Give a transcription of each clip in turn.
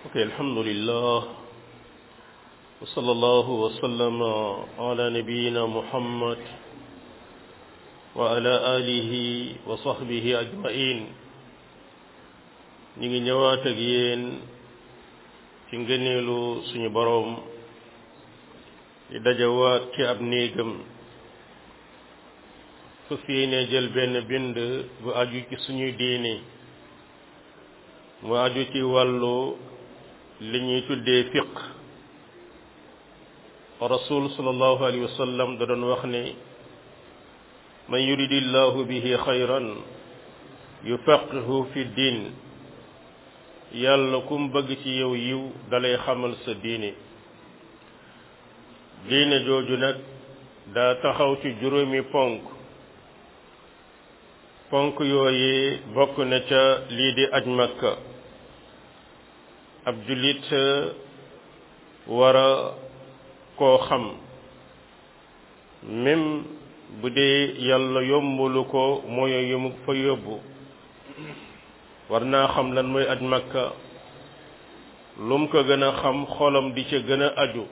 ok alhamdulillah wa sallallahu wa sallama ala nabiyina muhammad wa ala alihi wa sahbihi ajmain ñi ngi ñëwaat ak yéen ci ngëneelu suñu boroom di dajawaat ci ab néegam fas yéene jël benn bind bu aju ci suñuy diine mu aju ci wàllu li ñuy tuddee fiq rasul sallallahu alayhi wa sallam da doon wax ne man yuridillahu bihi xayran yufaqihu fi diin yàlla kum bëgg ci yow yiw dalay xamal sa diine diine jooju nag daa taxaw ci juróomi ponk ponk yooyu bokk na ca lii di aj makka ab jullit war a koo xam même bu dee yàlla yombulu ko mooy yu mu fa yóbbu war naa xam lan mooy aj makka lum ko gën a xam xolam di ca gën a aju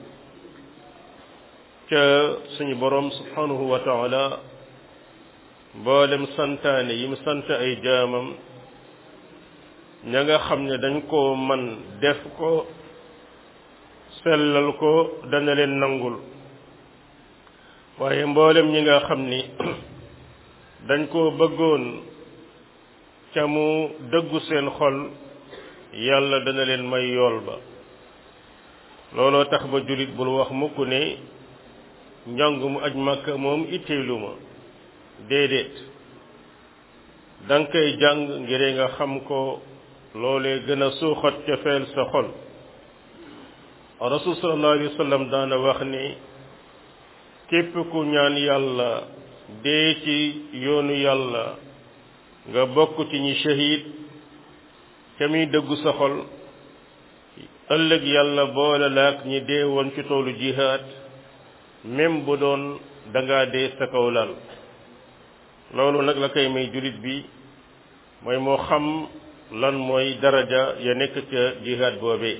ca suñu boroom subhanahu wa taala mboolem santaane yi mu sant ay jaamam ña nga xam ne dañ koo man def ko sellal ko dana leen nangul waaye mboolem ñi nga xam ni dañ koo bëggoon ca mu dëggu seen xol yàlla dana leen may yool ba looloo tax ba jullit bul wax mukk ne njàng mu aj màkka moom itteelu ma déedéet danga koy jàng ngir nga xam ko loolee gën a suuxat ca feel sa xol rasul sallallahu alayhi wa sallam daana wax ni képp ku ñaan yàlla dee ci yoonu yàlla nga bokk ci ñi shahid ca muy dëggu sa xol ëllëg yàlla boole laak ñi dee woon ci toolu jihaad même bu doon danga dee sa kaw lal loolu nag la koy may jullit bi mooy moo xam lan mooy daraja ya nekk ca jihaad boobee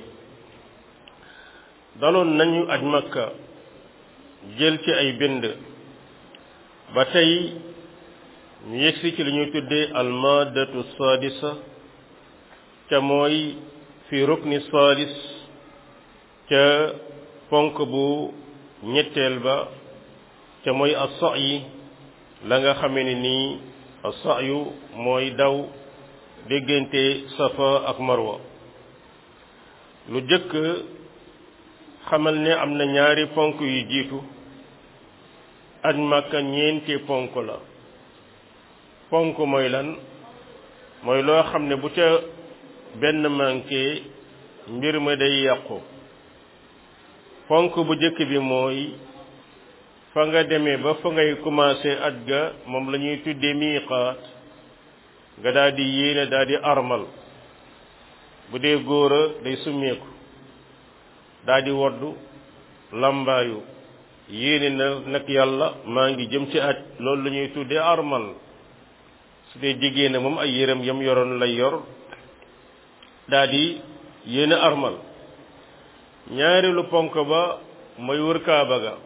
daloon nañu aj makka jël ci ay bind ba tey ñu yegsi ci li ñuy tuddee almadatu sadisa ca mooy fi rukni sadis ca ponk bu ñetteel ba ca mooy as-sa'yi la nga xamee ne nii as-sa'yu mooy daw diggante safa ak marwa lu jëkk xamal ne am na ñaari ponk yu jiitu aj màkka ñeenti ponk la ponk mooy lan mooy loo xam ne bu ca benn manqué mbir ma day yàqu ponk bu jëkk bi mooy fa nga demee ba fa ngay commencé aj ga moom la ñuy tuddee miiqaat nga daal di yéene daal di armal bu dee góor a day summeeku daal di woddu lambaayu yéene na nag yàlla maa ngi jëm ci aj loolu la ñuy tuddee armal su dee jigéen moom ay yërëm yam yoroon lay yor daal di yéene armal ñaareelu ponk ba mooy wër kaaba ga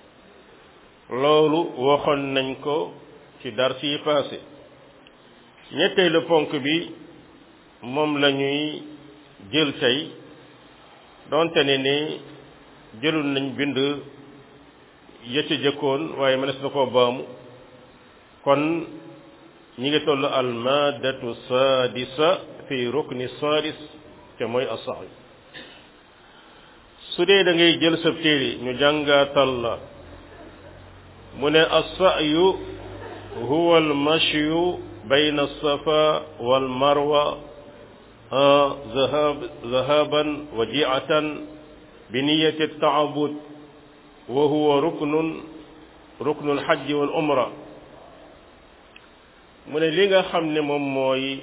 loolu waxoon nañ ko ci dar si passé ñetteelu ponk bi moom la ñuy jël tey donte ne ni jëlul nañ bind yëcc jëkkoon waaye mënees na koo baamu kon ñi ngi toll almadatu sadisa fi rukni sadis te mooy asax su dee da ngay jël sa téere ñu jàngaatal la mu ne assayu huwa almashyu bayna alsafa walmarwa zahaban wa jiatan bi niyati taabud wa huwa ruknun ruknu alxajji wal umra mu ne li nga xam ne moom mooy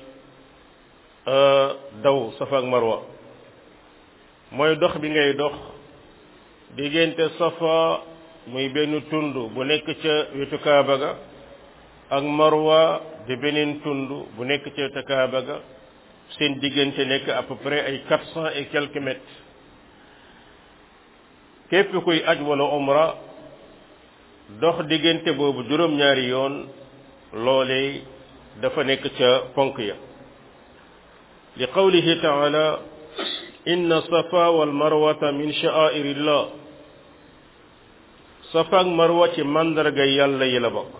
daw safa ak marwa mooy dox bi ngay dox diggante safa muy benn tund bu nekk ca wetu kaaba ga ak marwa di beneen tund bu nekk ca wetu kaaba ga seen diggante nekk à peu près ay quatre cent et quelques mètres képp kuy aj wala umra dox diggante boobu juróom-ñaari yoon loolee dafa nekk ca ponk ya li qawlihi taala inna safa wal marwata min sha'airillah safa ak marwa ci màndarga yàlla yi la bokk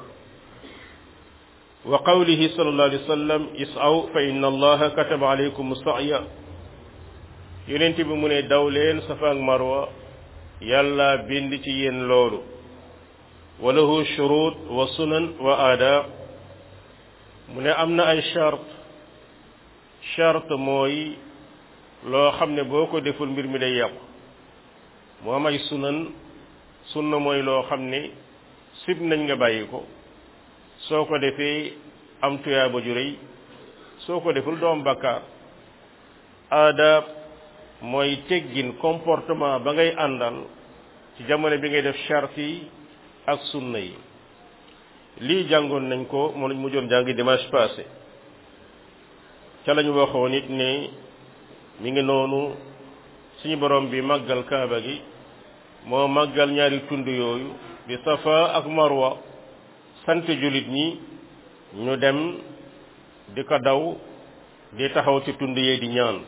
wa qawlihi sallallahu alayhi wa sallam isaw fa inna allaha kataba alaykum sa'ya yonent bi mu ne daw leen safa ak marwa yàlla bind ci yéen loolu wa lahu shurut wa sunan wa aadaab mu ne am na ay charte charte mooy loo xam ne boo ko deful mbir mi day yàqu mu am ay sunan sunna mooy loo xam ne sib nañ nga bàyyi ko soo ko defee am tuyaaba ju rëy soo ko deful doom bakkaar aadaab mooy teggin comportement ba ngay àndal ci jamono bi ngay def charte yi ak sunna yi lii jàngoon nañ ko moo nañ mujjoon jàngi dimanche passé ca lañu waxoon it ne mi ngi noonu suñu borom bi màggal kaaba gi moo màggal ñaari tund yooyu di safa ak marwa sant jullit ñi ñu dem di ko daw di taxaw ci tund yee di ñaan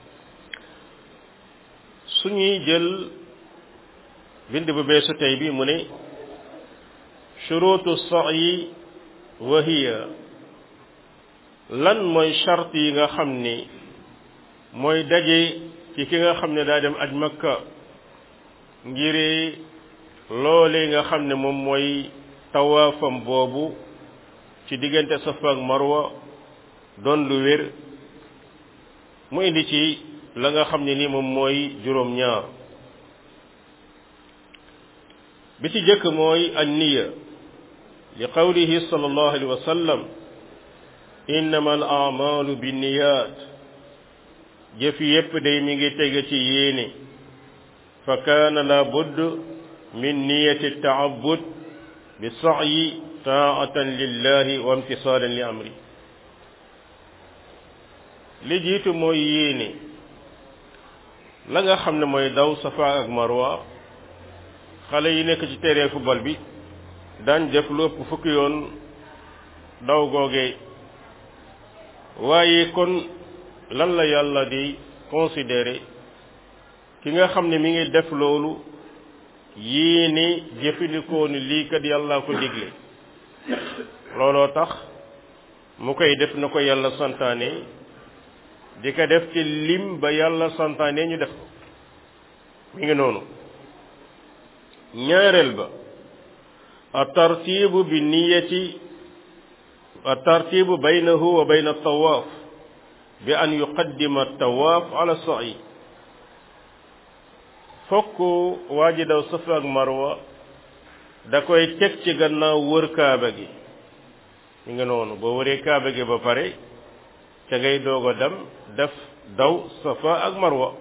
suñuy jël bind bu beesu tey bi mu ne shurutu sa'yi wa hiya lan mooy charte yi nga xam ni mooy daje ci ki nga xam ne daa dem aj makka ngiri loole nga xam ne moom mooy tawaafam boobu ci diggante safa ak marwa doon lu wér mu indi ci la nga xam ne ni moom mooy juróom ñaar bi ci jëkk mooy an niya li qawlihi sallallahu alayhi wa sallam innama al amalu binniyat jëf yépp day mi ngi tege ci yéene fa kaana la budd min niyati taabud bi sa'yi taatan lillahi wa imtisaalan li amri li jiitu mooy yéene la nga xam ne mooy daw safa ak marwa xale yi nekk ci terrain football bi daan def lu ëpp fukki yoon daw googee waaye kon lan la yàlla di considérer ki nga xam ne mi ngi def loolu yéene jëfandikoo ni lii kat yàlla ko digle looloo tax mu koy def na ko yàlla santaane di ko def ci lim ba yàlla santaane ñu def ko mi ngi noonu ñaareel ba a tartibu bi niyati a tartibu baynahu wa bayna tawaaf bi an yuqaddima tawaaf ala sa'i fokk waa ji daw safa ak marwa da koy teg ci gannaaw wër kaaba gi mi ngi noonu boo wëree kaaba gi ba pare ca ngay doog a dem def daw safa ak marwa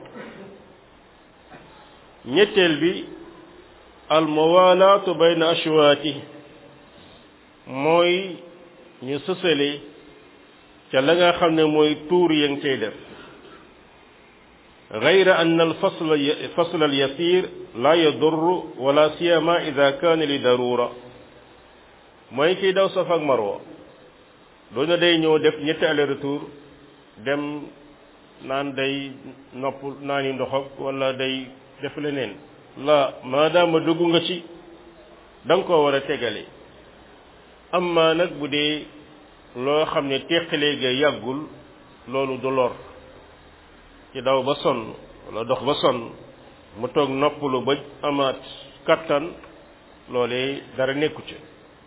ñetteel bi al mawalaatu bayna ashwaati mooy ñu sësale ca la nga xam ne mooy tuur ya nga cay def غير أن الفصل فصل اليسير لا يضر ولا سيما إذا كان لضرورة mooy kiy daw safa ak marwa doona day ñëw def ñetti aller retour dem naan day nopp naani ndox ak wala day def leneen la maadaama dugg nga ci da nga koo war a tegale amma nag bu dee loo xam ne teqalee ga yàggul loolu du lor ci daw ba sonn wala dox ba sonn mu toog noppalu ba amaat kattan loolee dara nekku ci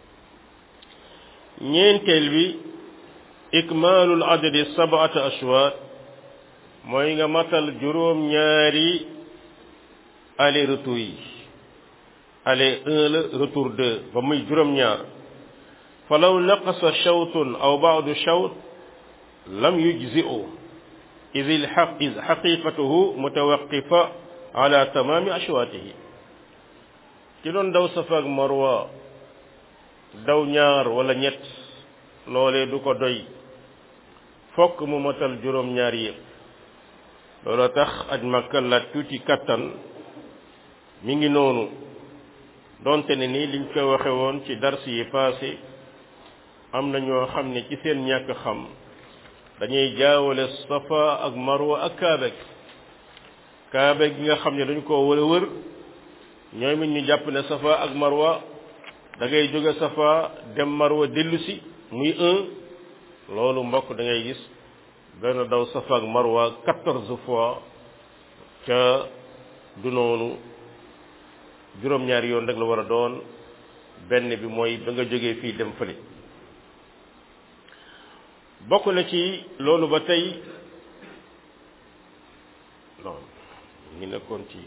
ñeenteel bi ikmaalul adadi sab'ata ashwaat mooy nga matal juróom ñaari aller retour yi aller un la retour deux ba muy juróom ñaar falaw naqasa shawtun aw ba'du shawt lam yujzi'u إذ الحق إذ حقيقته متوقفة على تمام أشواته ki doon daw safa ak marwa daw ñaar wala ñett loolee du ko doy fokk mu motal juróom-ñaar yëpp looloo tax aj Makka la tuuti kattan mi ngi noonu donte ne ni liñ ko waxe woon ci dars yi passé am na ñoo xam ne ci seen ñàkk xam dañuy jaawale safa ak marwa ak kaaba gi kaaba gi nga xam ne dañ koo wër a wër ñoom it ñu jàpp ne safa ak marwa da ngay jóge safa dem marwa dellu si muy un loolu mbokk da ngay gis benn daw safa ak marwa quatorze fois ca du noonu juróom-ñaari yoon rek la war a doon benn bi mooy ba nga jógee fii dem fële bokk na ci loolu ba tey non ngi nekkoon ci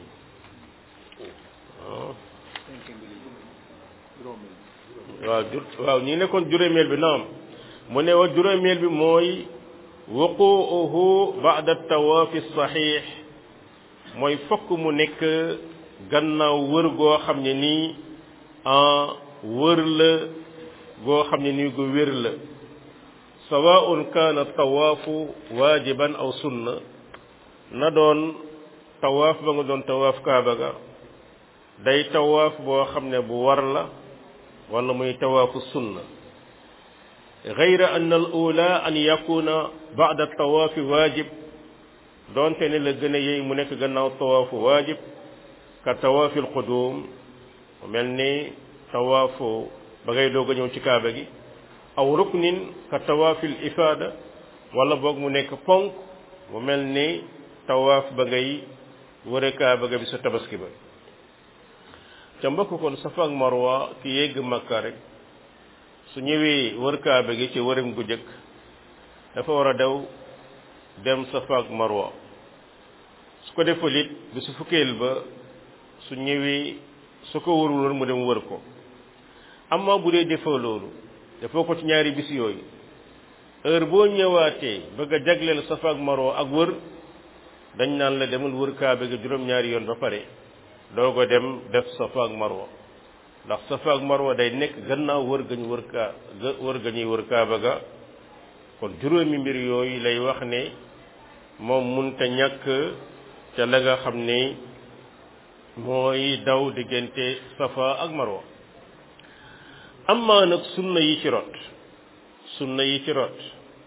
waaw jur waaw ñi nekkoon juróomeel bi naam mu ne wa juróomeel bi mooy wuquuhu ba'da tawaafi saxiix mooy fokk mu nekk gannaaw wër goo xam ne nii en wër la goo xam ne nii gu wér la sawaun kaana tawaafu waajiban aw sunna na doon tawaaf ba nga doon tawaaf kaaba ga day tawaaf boo xam ne bu war la wala muy tawaafu sunna gayra an al ula an yakuna ba'da tawaafi waajib doonte ne la gën a yey mu nekk gannaaw tawaafu waajib ka tawaafi al qudum mu mel ni tawaafu ba ngay doog a ñëw ci kaaba gi aw ruknin ka tawaafi al ifaada wala boog mu nekk ponk mu mel ni tawaaf ba ngay wëre kaaba ga bi sa tabaski ba ca mbokk kon safa ak marwa ki yegg makka rek su ñëwee wër kaaba gi ci wëram gu jëkk dafa war a daw dem safa ak marwa su ko defal it bi su fukkeel ba su ñëwee su ko wërul woon mu dem wër ko amma bu dee defoo loolu defoo ko ci ñaari bis yooyu heure boo ñëwaatee bëgg a jagleel safa ak marwa ak wër dañ naan la demal wër kaaba gi juróom-ñaari yoon ba pare doog a dem def safa ak marwa ndax safa ak marwa day nekk gannaaw wër gañu wër kaa wër gañuy wër kaaba ga kon juróomi mbir yooyu lay wax ne moom munta ñàkk ca la nga xam ne mooy daw diggante safa ak marwa amma nag sunna yi ci rot sunna yi ci rot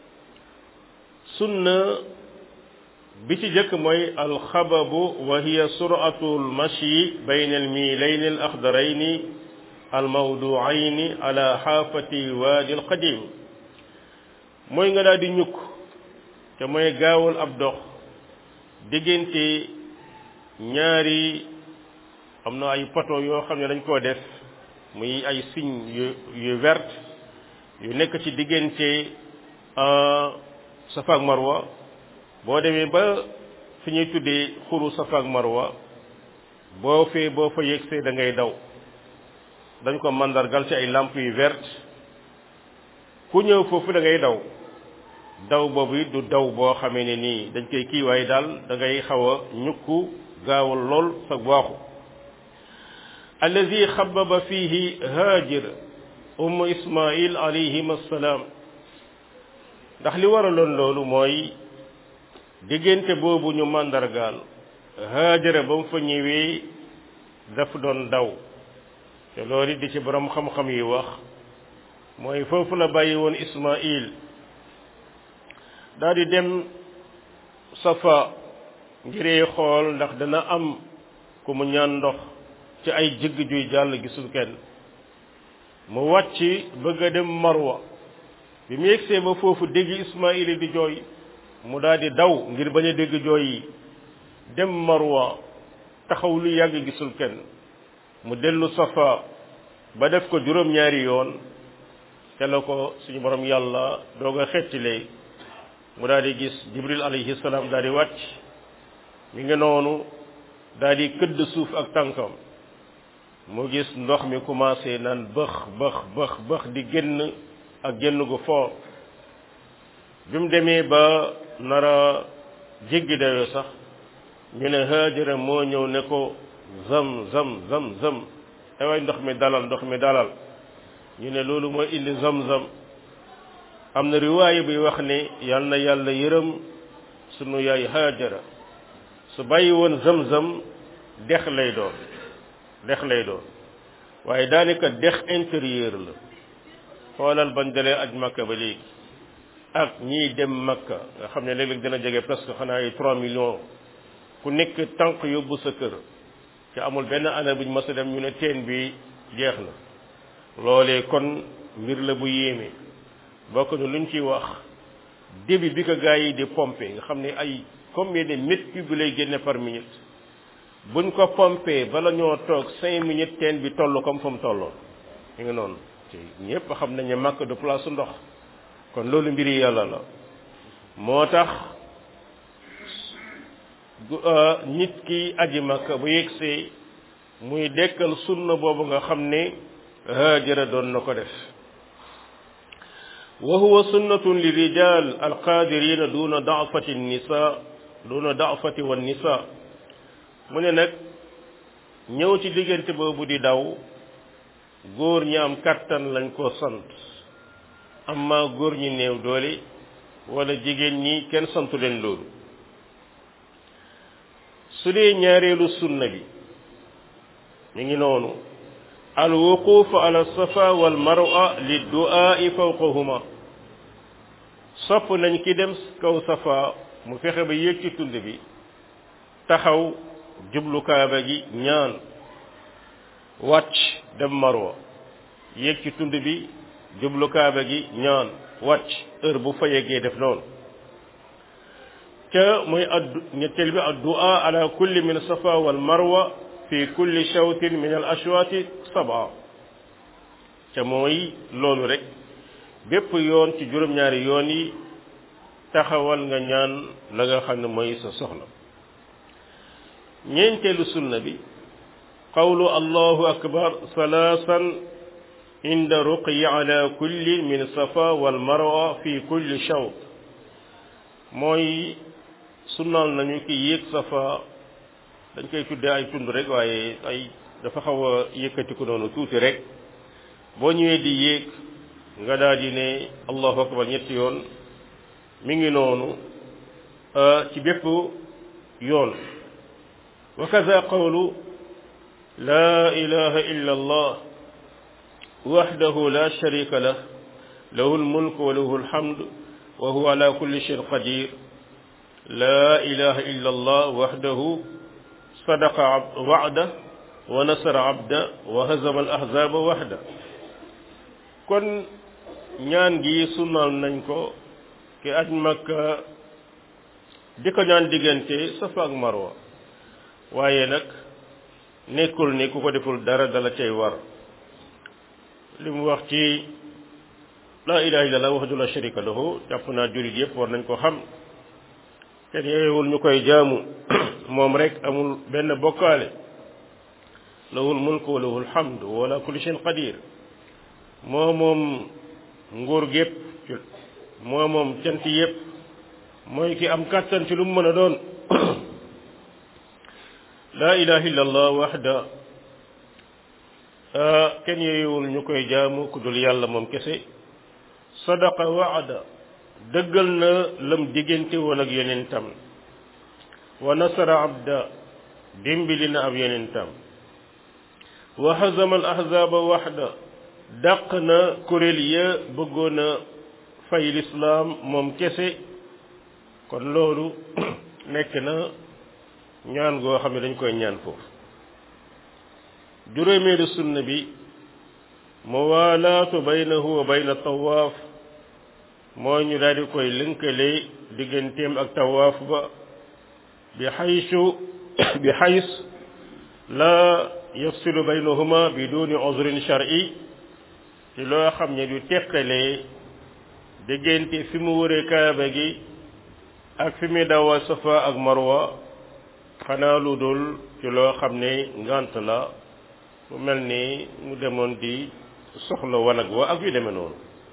sunna bi ci jëkk mooy alxababu wa hiya suratu almashi bayna almiilayn alaxdarayni almawduayni ala xaafati waadi alqadim mooy nga daal di ñukk te mooy gaawal ab dox diggante ñaari am na ay poto yoo xam ne dañ koo def muy ay signe yu yu vert yu nekk ci diggante safa ak marwa boo demee ba fi ñuy tuddee xuru safa ak marwa boo fee boo fa yegsee da ngay daw dañ ko mandargal ci ay lamp yu vert ku ñëw foofu da ngay daw daw boobu du daw boo xamee ne nii dañ koy kii waaye daal da ngay xaw a ñukku gaawal lool sa waaxu allazi xababa fihi haajir ummu ismail alayhim assalaam ndax li waraloon loolu mooy diggante boobu ñu màndargaal haajara ba mu fa ñëwee daf doon daw te loolu di ci borom xam-xam yi wax mooy foofu la bàyyi woon ismail daal di dem safa ngiree xool ndax dana am ku mu ñaan ndox ci ay jëgg juy jàll gisul kenn mu wàcc bëgg a dem marwa bi mu yegsee ba foofu dégg ismaila di jooy mu daal di daw ngir bañ a dégg jooy yi dem marwa taxaw lu yàgg gisul kenn mu dellu safa ba def ko juróom-ñaari yoon te la ko suñu borom yàlla doog a xettilee mu daal di gis jibril alayhi salaam daal di wàcc mi ngi noonu daal di këdd suuf ak tànkam mu gis ndox mi commencé naan bëx bëx bëx bëx di génn ak génn gu foor bi mu demee ba nara jéggi dayoo sax ñu ne Haajara moo ñëw ne ko zam zam zam zam te waay ndox mi dalal ndox mi dalal ñu ne loolu mooy indi zam zam am na riwaaya buy wax ne yal na yàlla yërëm sunu yaay Haajara su bàyyi woon zamzam dex lay doon dex lay doon waaye daanaka dex intérieur la xoolal bañ dalee aj makka ba léegi ak ñiy dem makka nga xam ne léeg-léeg dina jege presque xanaa ay 3 millions ku nekk tànk yóbbu sa kër ci amul benn année buñ mës a dem ñu ne teen bi jeex na loolee kon mbir la bu yéeme bokk na luñ ciy wax débit bi ko gars yi di pomper nga xam ne ay combien de mètres cubes lay génne par minute buñ ko pompé bala ñoo toog cinq minutes teen bi toll comme fa mu tolloon mi ngi noonu te ñëpp xam nañ ne màkk de place su ndox kon loolu mbiri yàlla la moo tax nit ki aji màkk bu yegsee muy dekkal sunna boobu nga xam ne haajara doon na ko def wa huwa sunnatun li rijal alqadirina duna daafati nisa duna daafati wa nisa mu ne nag ñëw ci diggante boobu di daw góor ñi am kattan lañ ko sant amma góor ñi néew doole wala jigéen ñi kenn santu leen loolu su dee ñaareelu sunna bi mi ngi noonu al wuquf ala safa wal marwa li du'aa'i fawqahuma sopp nañ ki dem kaw safa mu fexe ba yéeg ci tund bi taxaw jublu kaaba gi ñaan wàcc dem marwa yéeg ci tund bi jublu kaaba gi ñaan wàcc heure bu fa yeggee def noonu ca muy addu ñetteel bi addu'a ala kulli min safa wal marwa fi kulli shawtin min al ashwaati sab'a ca mooy loolu rek bépp yoon ci juróom-ñaari yoon yi taxawal nga ñaan la nga xam ne mooy sa soxla ñeenteelu sunna bi qawlu allahu akbar salaasan inda ruqyi ala kulli min safa wal marwa fi kulli shawt mooy sunnaal nañu ki yéeg safa dañ koy tuddee ay tund rek waaye ay dafa xaw a yëkkatiku noonu tuuti rek boo ñëwee di yéeg nga daal di ne allahu akbar ñetti yoon mi ngi noonu ci bépp yoon wa kaza qawlu la ilaha illa allah wahdahu la sharika lah lahu almulk wa lahu alhamd wa huwa ala kulli shay'in qadir la ilaha illa allah wahdahu sadaqa wa'da wa nasara abda wa hazama al ahzaba wahda kon ñaan gi sunnaal nañ ko ki aj makka di ko ñaan diggante safa ak marwa waaye nag nekkul ni ku ko deful dara dala cay war li mu wax ci la ilaha illallah wahdahu la sharika lahu jàpp naa julit yëpp war nañ ko xam kenn yeewul ñu koy jaamu moom rek amul benn bokkaale lahul mulku wa lahul hamdu wa ala kulli shay'in qadir moo moom nguur gépp moo moom cant yépp mooy ki am kàttan ci lu mu mën a doon laa ilaha illa allah waxda kenn yeyewul ñu koy jaamu ku dul yàlla moom kese sadaqa waada dëggal na lam diggante woon ak yonentam wa nasara abda dimbali na ab yonentam wa hazama al ahzaba waxda dàq na kuréel ya bëggoon a fay lislaam moom kese kon loolu nekk na ñaan goo xam ne dañ koy ñaan foofu juróomeelu sunna bi muwaalaatu baynahu wa bayna tawaaf mooy ñu daal di koy lënkale digganteem ak tawaaf ba bi xaysu bi xays la yafsilu baynahuma bi duni uzrin shar'i ci loo xam ne du teqalee diggante fi mu wëree kaaba gi ak fi muy dawal safa ak marwa xanaa lu dul ci loo xam ne ngant la mu mel ni mu demoon di soxla wanag wa ak yu demee noonu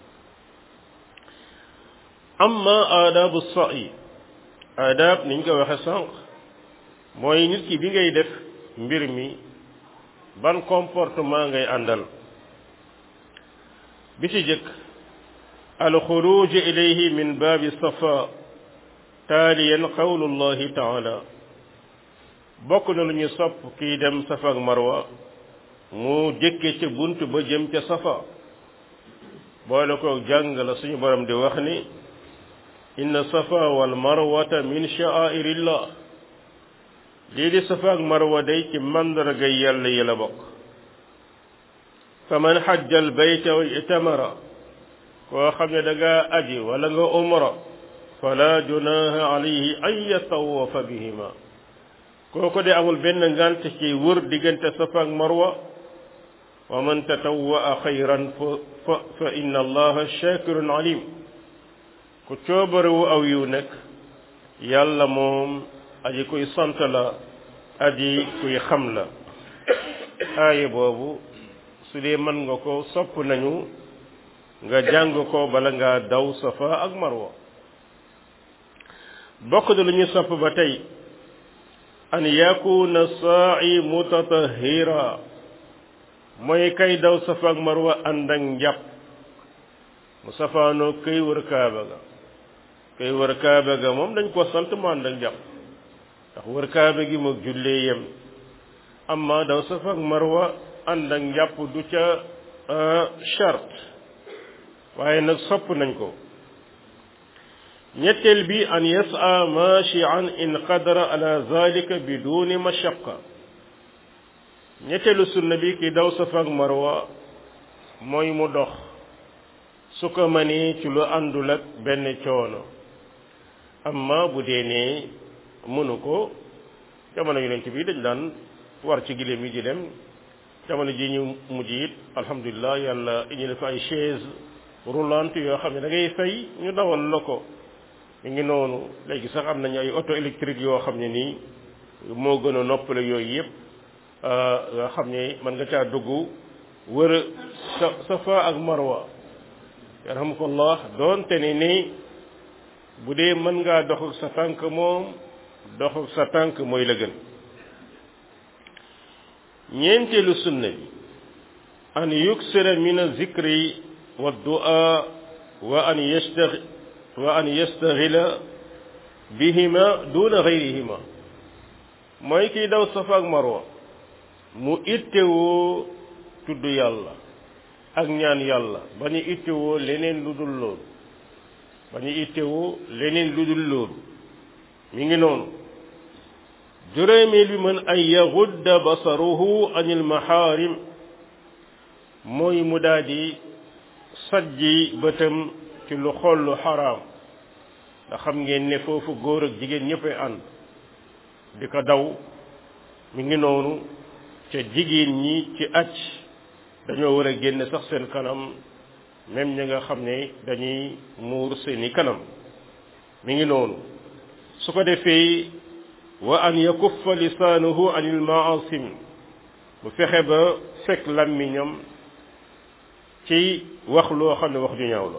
amma aadabu sa'i aadab niñ ko waxe sànq mooy nit ki bi ngay def mbir mi ban comportement ngay àndal bi ci jëkk alxuruj ilayhi min baabi safa taaliyan qawlullahi taala bokk na lu ñu sopp kii dem safa ak marwa mu jëkke ca bunt ba jëm ca safa boole ko jàng la suñu borom di wax ni inna safa wal marwata min sha'airillah lii di safa ak marwa day ci màndarga yàlla yi la bokk fa man xajja al bayta wa itamara koo xam ne da ngaa aji wala nga umra fala junaha alayhi an yatawafa bihima kooku de amul benn ngant ci wër diggante safa ak marwa wa man tatawwa xayran fa fa inna allaha shakirun alim ku coobarewu aw yiw nekk yàlla moom aji kuy sant la aji kuy xam la aaya boobu su dee mën nga ko sopp nañu nga jàng ko bala ngaa daw safa ak marwa bokk na lu ñu sopp ba tey an yakuna saa'i mutatahira mooy kay daw safa ak marwa ànd ak njàpp mu safaanoo kay wër kaaba ga kay wër kaaba ga moom dañ ko sant mu ànd ak njàpp ndax wër kaaba gi moog jullee yem amma daw safa ak marwa ànd ak njàpp du ca charte waaye nag sopp nañ ko ñetteel bi an yasa machian in qadara ala zalika biduni mashaqa ñetteelu sunna bi ki daw safa ak marwa mooy mu dox su ko mënee ci lu àndul ak benn coono amma bu dee ne mënu ko jamono yonent bi dañ daan war ci giléem yi di dem jamono ji ñu mujj it alhamdulilah yàlla indi na fa ay chaise roulante yoo xam ne da ngay fay ñu dawal la ko mi ngi noonu léegi sax am nañu ay auto électrique yoo xam ne nii moo gën a noppale yooyu yëpp nga xam ne mën nga caa dugg wër sa safa ak marwa yarhamukallah doonte ne ni bu dee mën ngaa dox ak sa tànk moom dox ak sa tànk mooy la gën ñeenteelu sunna bi an yuksira min azikri wa du'a wa an yastaxi wa an yastaxila bihima duna gayrihima mooy kiy daw safa ak marwa mu ittewoo tudd yàlla ak ñaan yàlla ba ñu ittewoo leneen lu dul loolu ba ñu ittewoo leneen lu dul loolu mi ngi noonu juróomeel bi mën an yaxudda basaruhu anil maxaarim mooy mu daldi sajji bëtam ci lu xool lu xaraam nga xam ngeen ne foofu góor ak jigéen ñëppay ànd di ko daw mi ngi noonu ca jigéen ñi ci acc dañoo war a génne sax seen kanam même ñi nga xam ne dañuy muur seeni kanam mi ngi noonu su ko defee wa an yakuffa lisaanuhu anil maasim bu fexe ba fekk làmmiñam ci wax loo xam ne wax ju ñaaw la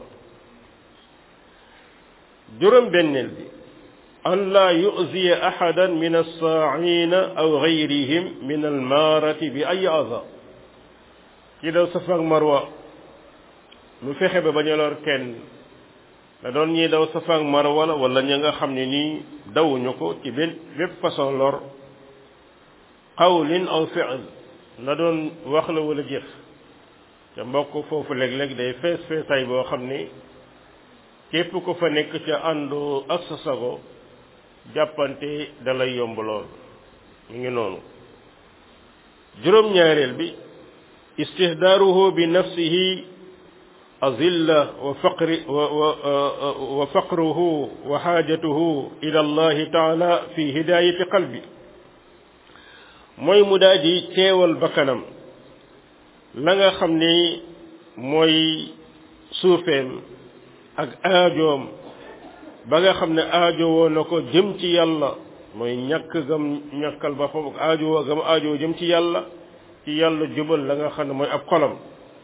juróom benneel bi an laa yuziya ahadan min alsaaina aw gayrihim min almaarati bi ay aza ci daw safa ak marwa lu fexe ba bañ a lor kenn da doon ñiy daw safa ak marwa la wala ña nga xam ne nii dawuñu ko ci benn bépp façon lor qawlin aw fi'l na doon wax la wala jëf te mbokk foofu léeg-léeg day fees feesaay boo xam ni képp ko fa nekk ca àndoo ak sa sago jàppante dalay yomb lool mu ngi noonu juróom-ñaareel bi istihdaaruhu bi nafsihi azilla wa faqri wa wa faqruhu wa xaajatuhu ila allahi taala fi hidayati qalbi mooy mu daal di teewal bakkanam la nga xam ni mooy suufeem ak aajoom ba nga xam ne aajowoo na ko jëm ci yàlla mooy ñàkk gam ñàkkal ba foofu ak aajowoo gam aajowoo jëm ci yàlla ci yàlla jubal la nga xam ne mooy ab xolam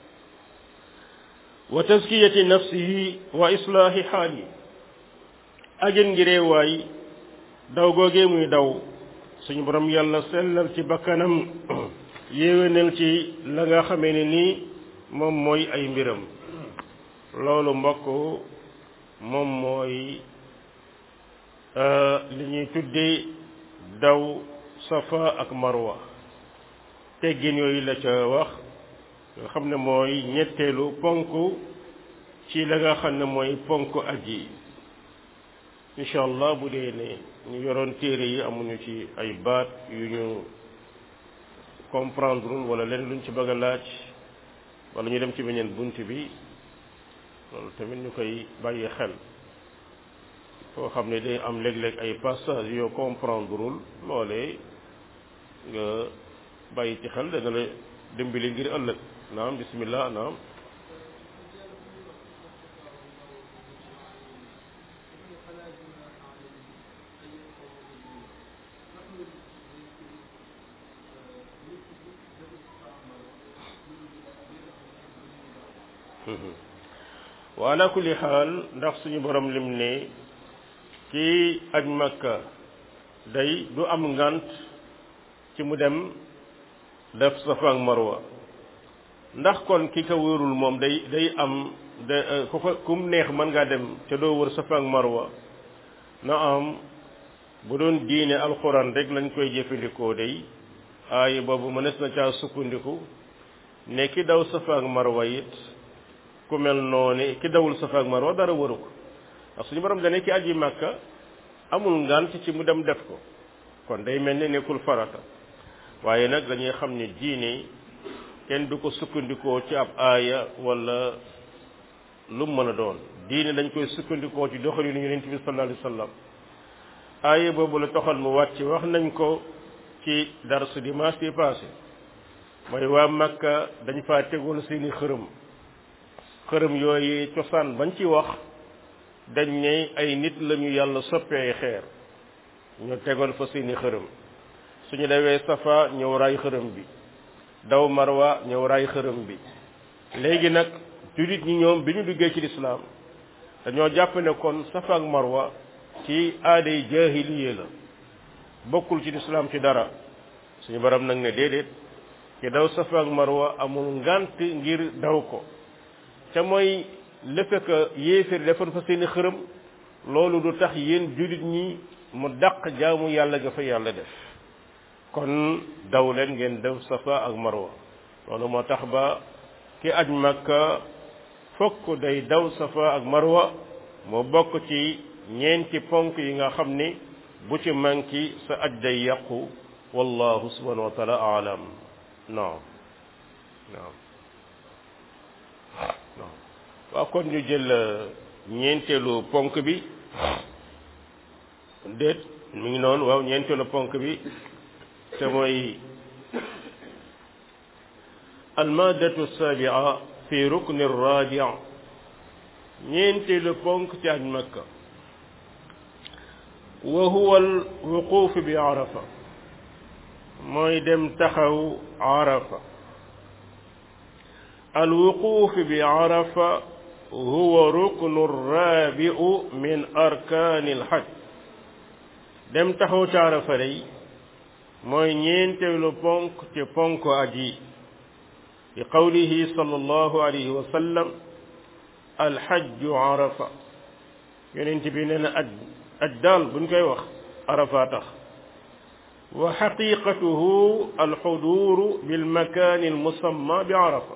wa taskiyati nafsihi wa islaahi xaali ajin ngiree waay daw googee muy daw suñu borom yàlla sellal ci bakkanam yéwénal ci la nga xamee ne nii moom mooy ay mbiram loolu mbokk moom mooy li ñuy tuddee daw safa ak marwa teggin yooyu la ca wax nga xam ne mooy ñetteelu ponk ci la nga xam ne mooy ponk aj yi incha allah bu dee ne ñu yoroon téere yi amuñu ci ay baat yu ñu comprendre wala leen luñ ci bëgg a laaj wala ñu dem ci beneen bunt bi loolu tamit ñu koy bàyyi xel foo xam ne day am léeg-léeg ay passage yoo comprendreul loolee nga bàyyi ci xel dana la dimbali ngir ëllëg naam bismillah naam wa ala kulli xaal ndax suñu borom lim ne kii aj makka day du am ngant ci mu dem def safa ak marwa ndax kon ki ko wërul moom day day am de ku ko kum neex mën ngaa dem ca doo wër safa ak marwa na am bu doon diine alxuraan rek lañ koy jëfandikoo day aay boobu mënees na caa sukkandiku ne ki daw safa ak marwa it ku mel noonu ki dawul safa ak marwa dara waru ko ndax suñu borom dane ki aji màkka amul ngant ci mu dem def ko kon day mel ni nekkul farata waaye nag dañuy xam ne diine kenn du ko sukkandikoo ci ab aaya wala lu mu mën a doon diine dañ koy sukkandikoo ci doxalinu yonent bi sallallahu alayhi wasallam aaya boobu la toxal mu wàcc wax nañ ko ci darsu dimanche bi passé mooy waa Makka dañ faa tegoon seeni xërëm xërëm yooyu cosaan bañ ci wax dañ ne ay nit lañu yàlla soppee xeer ñu tegoon fa seeni xërëm suñu dawee safa ñëw raay xërëm bi daw marwa ñëw raay xërëm bi léegi nag jullit ñi ñoom bi ñu duggee ci lislaam dañoo jàpp ne kon safa ak marwa ci aaday jaahiliye la bokkul ci lislaam ci dara suñu borom nag ne déedéet ci daw safa ak marwa amul ngant ngir daw ko ca mooy le fait que yéeféer defoon fa seeni xërëm loolu du tax yéen jullit ñi mu dàq jaamu yàlla ga fa yàlla def kon daw leen ngeen def safa ak marwa loolu moo tax ba ki aj makka fokk day daw safa ak marwa moo bokk ci ñeenti ponk yi nga xam ni bu ci manki sa aj day yàqu wallahu subhanahu wa taala alam non non non waaw kon ñu jël ñeenteelu ponk bi déet mi ngi noonu waaw ñeenteelu ponk bi te mooy almadatu sabia fi rukni radia ñeenteelu ponk ci aj makka wa huwa alwuquf bi arafa mooy dem taxaw arafa alwuquf bi arafa huwa ruknu rabiu min arkani alhaj dem taxaw ci arafa day mooy ñeenteelu ponk ci ponk aji bi qawlihi sallallahu alayhi wa sallam alhajju arafa yonent bi nee na aj aj daal buñ koy wax arafa tax wa xaqiqatuhu alxuduru bilmakani almusamma bi arafa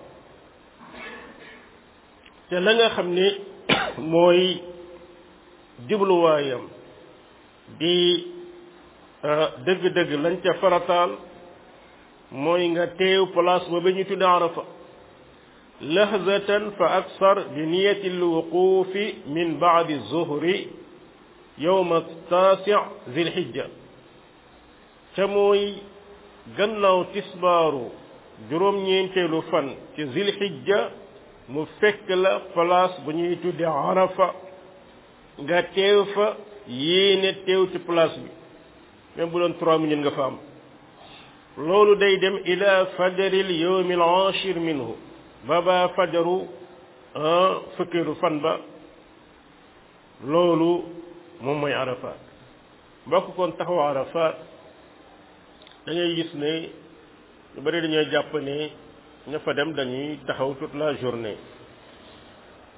te la nga xam ne mooy jubluwaayam di dëgg-dëgg lañ ca farataal mooy nga teew place ba ba ñu tudde arafa lahzatan fa aksar bi niyati alwuqufi min baadi zuhri yowma taasi zilhijja ca mooy gannaaw tisbaaru juróom-ñeenteelu fan ci zilhijja mu fekk la place bu ñuy tudde arafa nga teew fa yéene teew ci place bi même bu doon trois minutes nga fa am loolu day dem ila fajaril yawmi al ashir minhu ba ba fajaru fukkeelu fan ba loolu moom mooy arafat mbokk kon taxaw arafat da ngay gis ne ñu bari dañuy jàpp ne ña fa dem dañuy taxaw toute la journée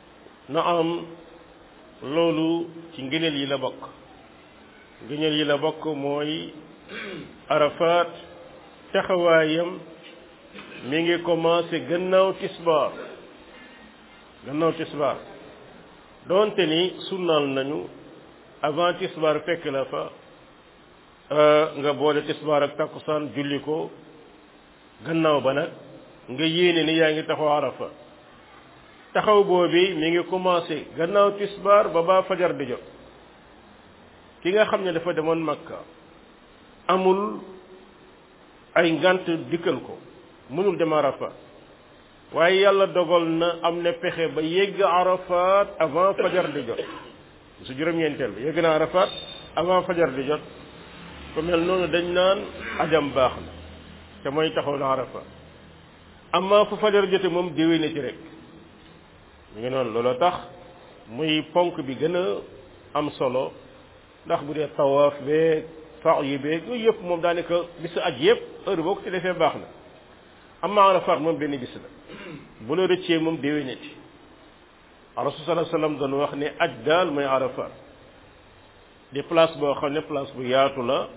na am loolu ci ngëneel yi la bokk ngëneel yi la bokk mooy arafat taxawaayam mi ngi commencé gannaaw tisbaar gannaaw tisbaar doonte ni sunnaal nañu avant tisbaar fekk la fa nga boole tisbaar ak takkusaan julli ko gannaaw ba nag nga yéene ni yaa ngi taxaw arafa taxaw boobi mi ngi commencé gannaaw tisbaar ba baa fajar di jot ki nga xam ne dafa demoon makka amul ay ngant dikkal ko mënul dem arafa waaye yàlla dogal na am na pexe ba yegg arafat avant fajar di jot su juróom-ñeenteel ba yegg na arafat avant fajar di jot ko mel noonu dañ naan ajam baax na te mooy taxaw na arafa amma fu fajar jote moom déwé na ci rek mu ngi noonu looloo tax muy ponk bi gën a am solo ndax bu dee tawaaf beeg faax yi beeg yooyu yëpp moom daanaka bisu aj yëpp heure boo ko ci defee baax na amma arafat moom benn bis la bu la rëccee moom déwénati rasul sallallahu alayhi wasallam doon wax ne aj daal mooy arafat di place boo xam ne place bu yaatu la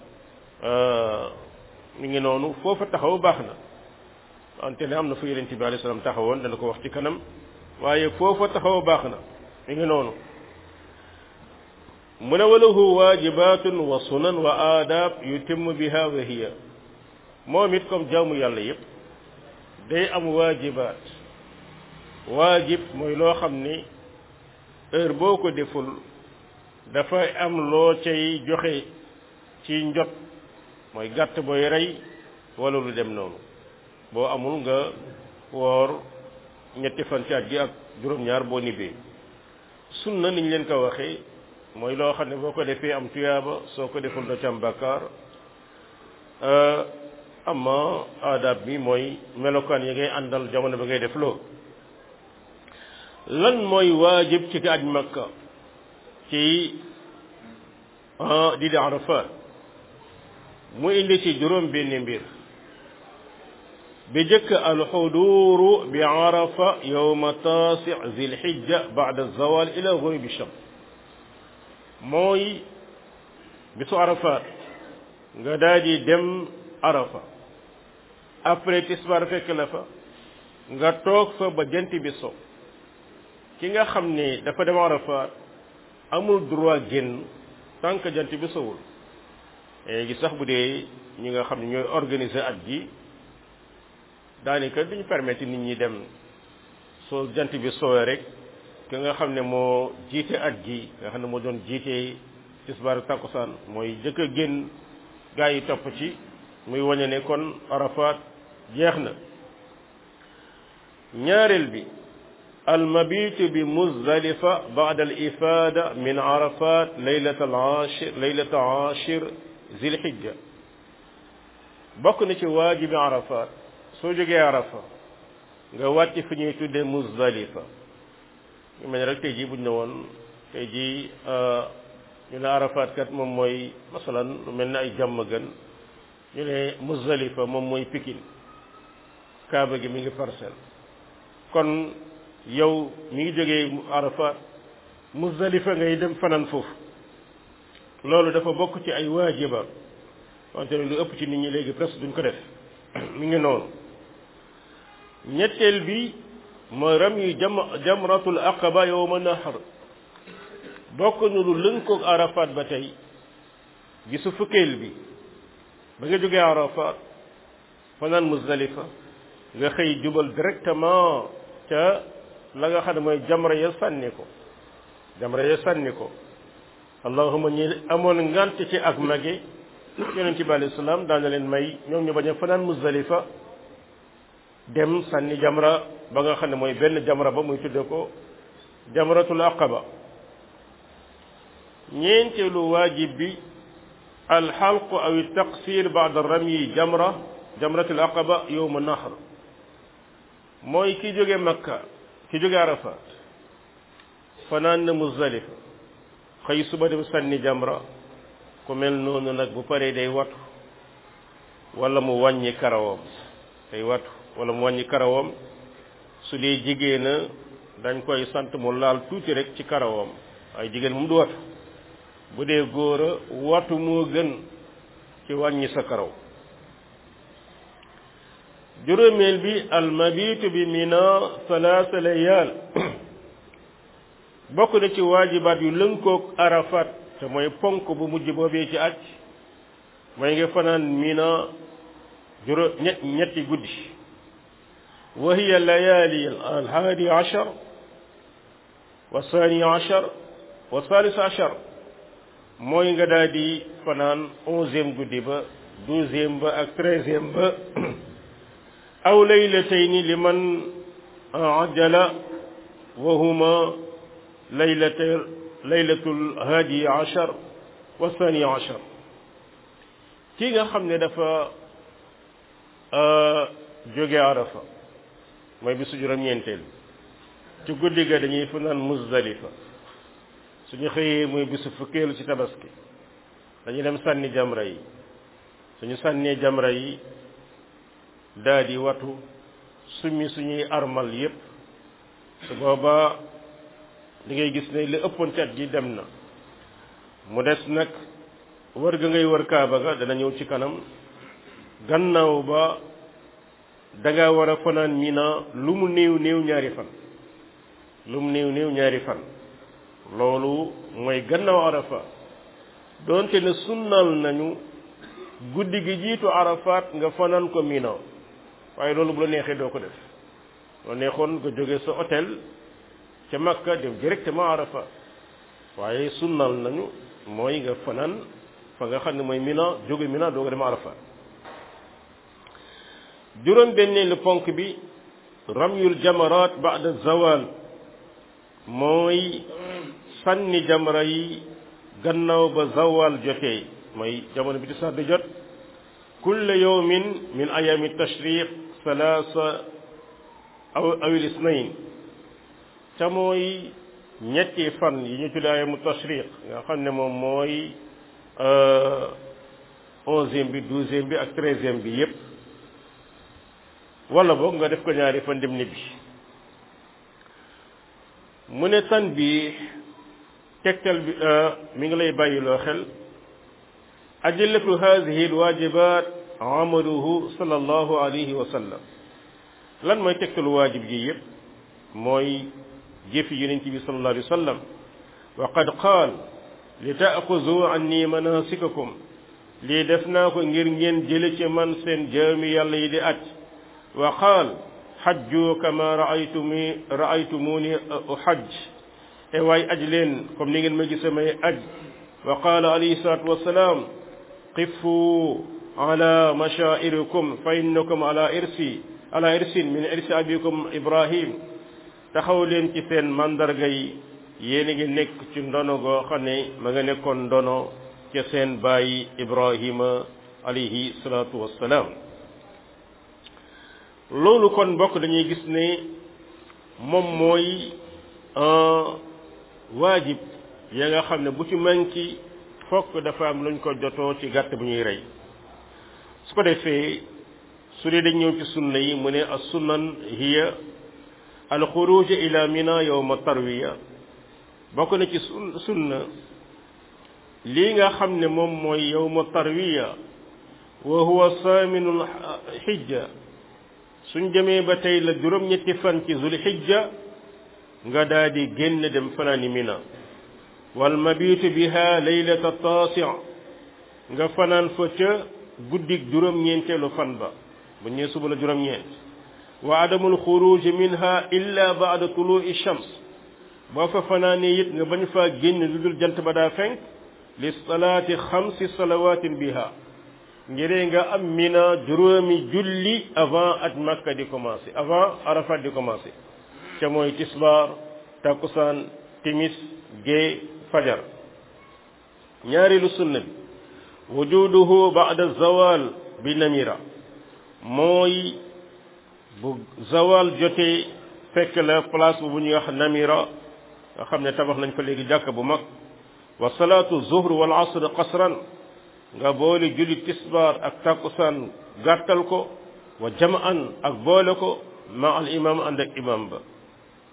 mi ngi noonu foofa taxaw baax na wante ne am na fu yonent bi alayhi salaam taxawoon dana ko wax ci kanam waaye foofa taxaw baax na mi ngi noonu mu ne walahu waajibatun wa sunan wa aadab yutimmu biha wa hiya moom it comme jaamu yàlla yépp day am waajibaat waajib mooy loo xam ni heure boo ko deful dafay am loo cay joxe ci njot mooy gàtt booy rey wala lu dem noonu boo amul nga woor ñetti fan ci at gi ak juróom-ñaar boo nibbee sunna niñ leen ko waxee mooy loo xam ne boo ko defee am tuyaaba soo ko deful doo ci am bàkkaar amma adab bi mooy melokaan yi ngay àndal jamono ba ngay def loo lan mooy waajib ci ki aj makka ci di di arafat mu indi ci juróom benn mbir bi jëkk alxuduuru bi arafa yowma taasi zilhijja bada zawal ila ghurubi shams mooy bisu arafat nga daal di dem arafa après tisbaar fekk la fa nga toog fa ba jant bi so ki nga xam ne dafa dem arafat amul droit génn tant que jant bi sowul léegi sax bu dee ñi nga xam ne ñooy organiser at ji daanaka duñu permettre nit ñi dem soo jant bi soowee rek ki nga xam ne moo jiite at ji nga xam ne moo doon jiite tisbaar takkusaan mooy jëkk a génn gaa yi topp ci muy wañe ne kon arafat jeex na ñaareel bi almabitu bi muzdalifa ba'da al ifada min arafat laylat al ashir laylat ashir zilhijja bokk na ci waajibi arafat soo jógee arafa nga wàcc fi ñuy tuddee muzdalifa ñu mel ne rek tey jii buñ ne woon tey jii ñu ne arafat kat moom mooy masalan lu mel ne ay jàmm gën ñu ne muzdalifa moom mooy pikin kaaba gi mi ngi parcelle kon yow mi ngi jógee arafat muzdalifa ngay dem fanaan foofu loolu dafa bokk ci ay waajiba wante lu ëpp ci nit ñi léegi presque duñ ko def mi ngi noonu ñetteel bi mooy ram yu jam jamratul aqaba yowma nahar bokk nu lu lënkoog arafat ba tey gisu fukkeel bi ba nga jógee arafat fanaan muzdalifa nga xëy jubal directement ca la nga xam ne mooy jamra ya sànni ko jamra ya sànni ko allahuma ñi amoon ngant ci ak mage yonent bi alayhi salaam daan na leen may ñoom ñu bañ a fanaan muzdalifa dem sànni jamra ba nga xam ne mooy benn jamra ba muy tudde ko jamratul aqaba ñeenteelu waajib bi alxalqu aw taqsir baada ramyi jamra jamratul aqaba yowma nahr mooy ki jóge makka ki jóge arafat fanaan na muzdalifa xëy suba dem sànni jamra ku mel noonu nag bu paree day watu wala mu wàññi karawam day watu wala mu wàññi karawam su dee jigéen a dañ koy sant mu laal tuuti rek ci karawam waaye jigéen moom du watu bu dee góor a watu moo gën ci wàññi sa karaw juróomeel bi almabitu bi mina salaasa layaal bokk na ci waajibaat yu lënkoog arafat te mooy ponk bu mujj boobee ci aj mooy nga fanaan mina juróom ñett ñetti guddi wa hiya layaali alhaadi ashar wa saani ashar wa salis ashar mooy nga daal di fanaan onzième guddi ba douzième ba ak treizième ba aw laylatayni liman ajala wa huma laylata laylatul haadi ashar wa saani ashar kii nga xam ne dafa jóge arafa mooy bisu juróom-ñeenteel ci guddi ga dañuy fanaan muzdalifa suñu xëyee muy bisu fukkeelu ci tabaski dañuy dem sànni jamra yi suñu sànnee jamra yi daa di watu summi suñuy armal yépp su boobaa li ngay gis ne li ëppoon cat gi dem na mu des nag wër ga ngay wër kaaba ga dana ñëw ci kanam gannaaw ba danga war a fanaan mina lu mu néew néew ñaari fan lu mu néew néew ñaari fan loolu mooy gannaaw arafa doonte ne sunnal nañu guddi gi jiitu arafaat nga fanaan ko mina waaye loolu bu la neexee doo ko def loo neexoon nga jóge sa hôtel ca makka dem directement arafa waaye sunnal nañu mooy nga fanaan fa nga xam ne mooy mina jóge mina doo ko dem arafa juróom benneelu ponk bi ramyul jamarat ba'da zawal mooy sànni jamra yi gannaaw ba zawal jotee mooy jamono bi tisbaar di jot kulle yawmin min ayami tashriq salaasa aw awil isnayn ca mooy ñetti fan yi ñu tuddee ayamu tashriq nga xam ne moom mooy onzième bi douzième bi ak treizième bi yépp wala boog nga def ko ñaari fan dem ñibbi mu ne tan bi tegtal bi mi ngi lay bàyyiloo xel ajillatu hadihi alwajibat amaluhu sallallahu alayhi wa sallam lan mooy tegtalu waajib gi yépp mooy jëfi yonent bi sallallahu alayhi wa sallam wa qad qaal li taaxuzu anni manasikakum lii def naa ko ngir ngeen jële ci man seen jaami yàlla yi di aj wa qaal xajju kama raaytumi raaytumuni uxajj e waay aj leen comme ni ngeen ma gise may aj wa qaala alayhi salatu wasalaam qifu ala mashaa'irikum fa innakum ala irsi ala irsin min irsi abikum ibrahim taxaw leen ci seen mandarga yi yéen a ngi nekk ci ndono goo xam ne ma nga nekkoon ndono ca seen bàyyi ibrahima alayhi salatu wassalaam loolu kon mbokk dañuy gis ne moom mooy waajib ya nga xam ne bu ci manki fokk dafa am luñ ko jotoo ci gàtt bu ñuy rey su ko defee su dee dañ ñëw ci sunna yi mu ne as sunnan hiya al xuruj ila mina yowma tarwiya bokk na ci sunna lii nga xam ne moom mooy yowma tarwiya wa huwa saaminul xijja suñ demee ba tey la juróom-ñetti fan ci zul xijja nga daal di génn dem fanaani mina wal mabitu biha laylata taasi nga fanaan fa ca guddig juróom-ñeenteelu fan ba bu ñëwee suba la juróom-ñeent wa adamul xuruj minha illa baada tului shams boo fa fanaanee it nga bañ faa génn lu dul jant ba daa fenk li salaati xamsi salawatin biha ngiree nga am mina juróomi julli avant aj makka di commencé avant arafat di commencé ca mooy tisbaar takkusaan timis gée fajar ñaareelu sunna bi wujuduhu ba'da zawal bi namira mooy bu zawal jotee fekk la place bu ñuy wax namira nga xam ne tabax nañ fa léegi jàkk bu mag wa salaatu zuhr wal asr qasran nga boole julli tisbaar ak takkusaan gàttal ko wa jamaan ak boole ko ma al imam ànd ak imam ba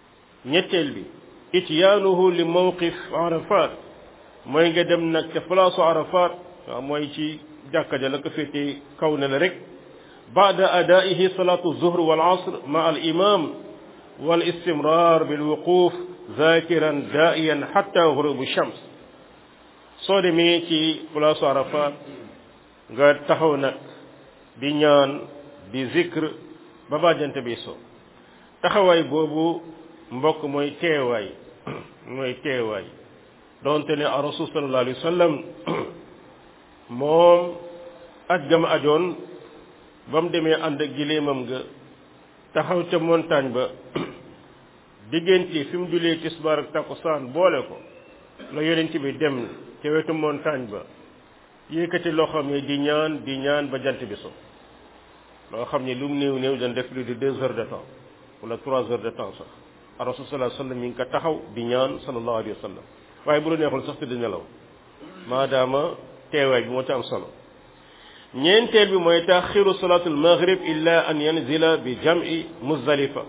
ñetteel bi ityaanuhu li mawqif arafat mooy nga dem nag ca place arafat waaw mooy ci jàkka ja la ko féete kaw ne la rek baada adaihi salatu zuhr wal asr ma al imam wal istimrar bil wuquf zakiran daiyan hatta ghurubu shams soo demee ci place arafat nga taxaw nag di ñaan di zikr ba bàjjante bi so taxawaay boobu mbokk mooy teewaay mooy teewaay donte ne a rasul sallallahu alayhi wa sallam moom aj gam ajoon ba mu demee ànd ak giléemam nga taxaw ca montagne ba diggante fi mu julee tisbaar ak takkusaan boole ko la yonent bi dem ca wetu montagne ba yëkkati loo xam ne di ñaan di ñaan ba jant bi so loo xam ne lu mu néew néew dañ def plus de deux heures de temps wala trois heures de temps sax a rasul sallallahu alayhi wa sallam mi ngi ko taxaw di ñaan sallallahu alayhi wa sallam waaye bu la neexul sax tëdd nelaw maadaama teewaay bi moo ci am solo ñeenteel bi mooy taxiru salatul maghrib illa an yanzila bi jam'i muzdalifa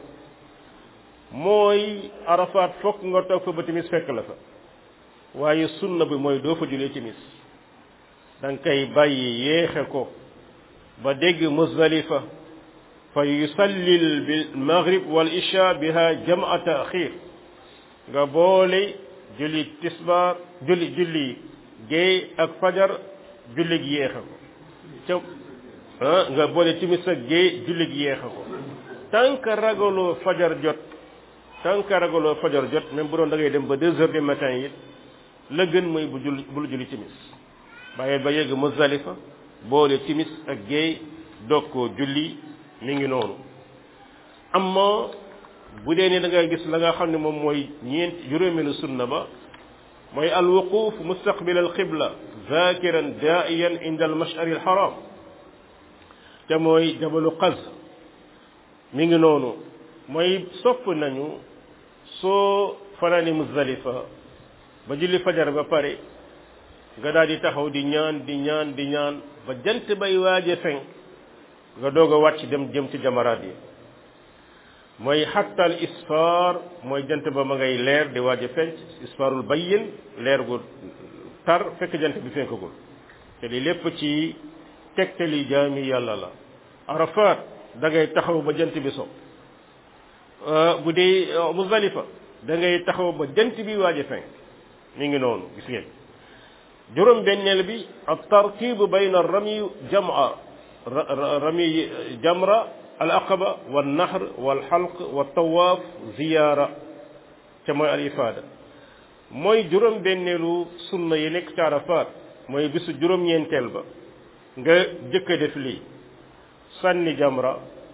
mooy arafat fokk nga toog fa ba timis fekk la fa waaye sunna bi mooy doo fa julee timis da nga koy bàyyi yéexe ko ba dégg muzdalifa fa yusallil bil maghrib wal isha biha jam'a ta'khir nga boole julli tisbaar julli julli géey ak fajar julli gi yéexe ko ca ah nga boole timis ak géey julli gi yéexe ko tant que ragaloo fajar jot tant que ragaloo fajar jot même bu doon da ngay dem ba deux heures du matin it la gën mooy bu julli bul julli timis bàyyil ba yegg Muzdalifa boole timis ak géey doog koo julli mi ngi noonu amma bu dee ne da nga gis la nga xam ne moom mooy ñeent juróomeelu sunna ba mooy alwuquf mustaqbil alqibla zakiran daiyan inda almashari alharam te mooy jabalu qaz mi ngi noonu mooy sopp nañu soo fanaani Muzdalifa ba julli fajar ba pare nga daal di taxaw di ñaan di ñaan di ñaan ba jant bay waaje fenk nga doog a wàcc dem jëm ci jamaraat yi mooy xattal isfaar mooy jant ba ma ngay leer di waaje fenk isfaarul bayyin leer gu tar fekk jant bi fenkagul te li lépp ci tegtali jaami yàlla la arafat da ngay taxaw ba jant bi so bu dee Muzdalifa da ngay taxaw ba jant bi waaje fenk mi ngi noonu gis ngeen juróom benneel bi at tartibu bayna rami jama rami jamra al aqaba wal nahr wal xalq wal tawaaf ziyaara ca mooy al ifaada mooy juróom benneelu sunna yi nekk ci Arafat mooy bisu juróom-ñeenteel ba nga jëkk a def lii sànni jamra